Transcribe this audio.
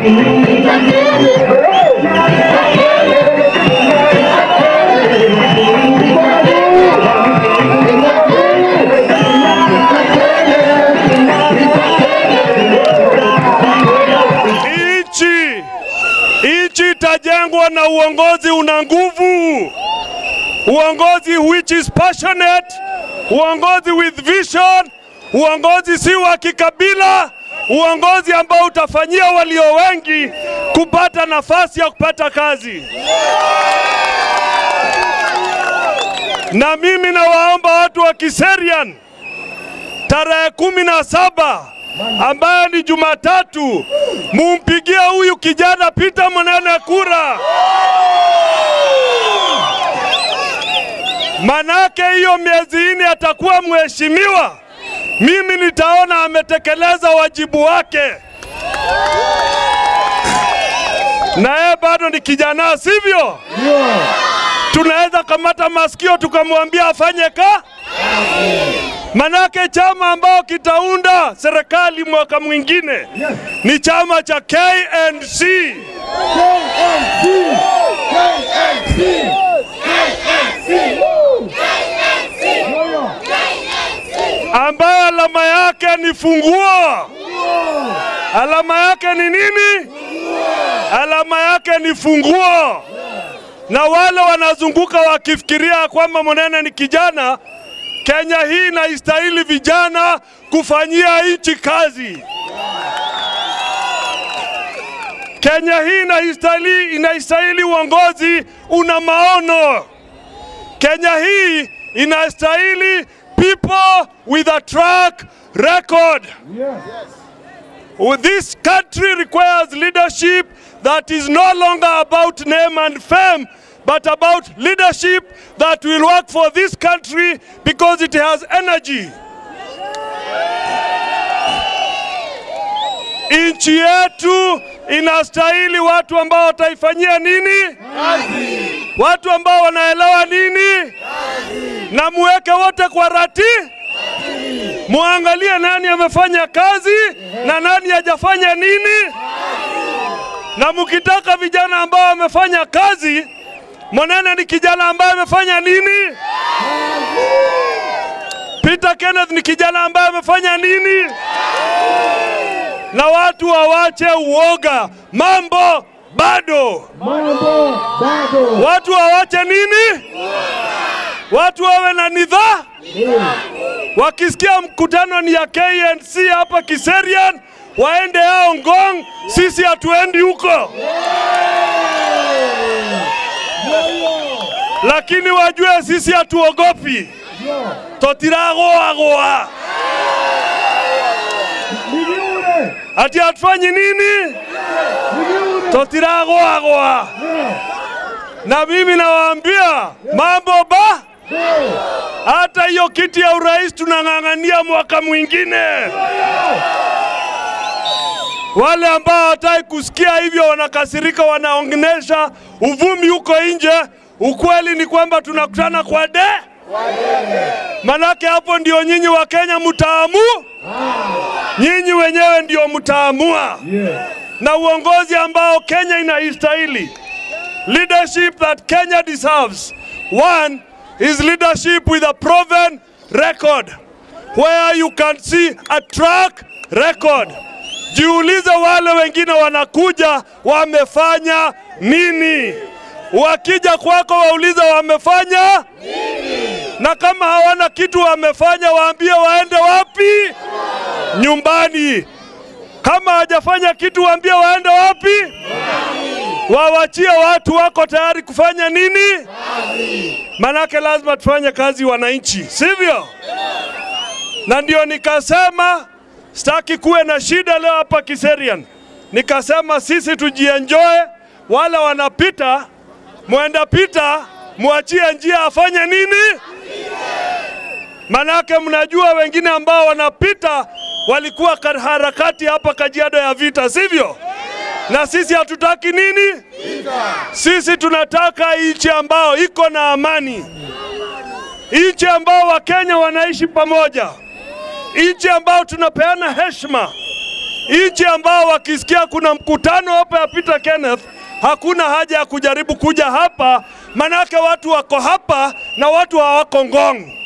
Nchi nchi itajengwa na uongozi una nguvu, uongozi which is passionate, uongozi with vision, uongozi si wa kikabila, uongozi ambao utafanyia walio wengi kupata nafasi ya kupata kazi. Na mimi nawaomba watu wa Kiserian tarehe kumi na saba ambayo ni Jumatatu, mumpigie huyu kijana Peter Monene kura, manake hiyo miezi nne atakuwa mheshimiwa. Mimi nitaona ametekeleza wajibu wake, na yeye bado ni kijana, sivyo? Tunaweza kamata masikio tukamwambia afanye ka Manake chama ambao kitaunda serikali mwaka mwingine ni chama cha KNC ambayo alama yake ni funguo. Alama yake ni nini? Alama yake ni funguo. Na wale wanazunguka wakifikiria kwamba Monene ni kijana, Kenya hii inaistahili vijana kufanyia nchi kazi. Kenya hii inaistahili, inaistahili uongozi una maono. Kenya hii inastahili people with a track record. This country requires leadership that is no longer about name and fame, but about leadership that will work for this country because it has energy. Nchi yetu inastahili watu ambao wataifanyia nini? Watu ambao wanaelewa nini? Na muweke wote kwa rati, muangalie nani amefanya kazi na nani hajafanya nini, na mkitaka vijana ambao wamefanya kazi Monene ni kijana ambaye amefanya nini? Peter Kenneth ni kijana ambaye amefanya nini? Na watu wawache uoga, mambo bado. Mambo bado. Watu wawache nini? Watu wawe na nidhaa. Wakisikia mkutano ni ya KNC hapa Kiserian, waende yao Ngong, sisi hatuendi huko. lakini wajue sisi hatuogopi, totiragoagoa Nijiure. ati hatufanyi nini, Nijiure. totiragoagoa. Na mimi nawaambia mambo ba, hata hiyo kiti ya urais tunang'ang'ania mwaka mwingine. Wale ambao hawataki kusikia hivyo wanakasirika, wanaonyesha uvumi huko nje. Ukweli ni kwamba tunakutana kwa de manake hapo ndio nyinyi wa Kenya mtaamu, nyinyi wenyewe ndio mtaamua, na uongozi ambao Kenya inaistahili, leadership that Kenya deserves. One is leadership with a proven record where you can see a track record. Jiulize wale wengine wanakuja wamefanya nini? Wakija kwako waulize wamefanya nini, na kama hawana kitu wamefanya, waambie waende wapi? Nyumbani. Kama hawajafanya kitu, waambie waende wapi? Wawachie watu wako tayari kufanya nini? Manake lazima tufanye kazi wananchi, sivyo? Na ndio nikasema sitaki kuwe na shida leo hapa Kiserian. Nikasema sisi tujienjoy, wale wanapita mwenda pita, mwachie njia afanye nini? Manake mnajua wengine ambao wanapita walikuwa kar- harakati hapa Kajiado ya vita, sivyo? Na sisi hatutaki nini? Sisi tunataka nchi ambao iko na amani, nchi ambao Wakenya wanaishi pamoja, nchi ambao tunapeana heshima, nchi ambao wakisikia kuna mkutano hapa ya Peter Kenneth, hakuna haja ya kujaribu kuja hapa, manake watu wako hapa na watu hawako Ngong.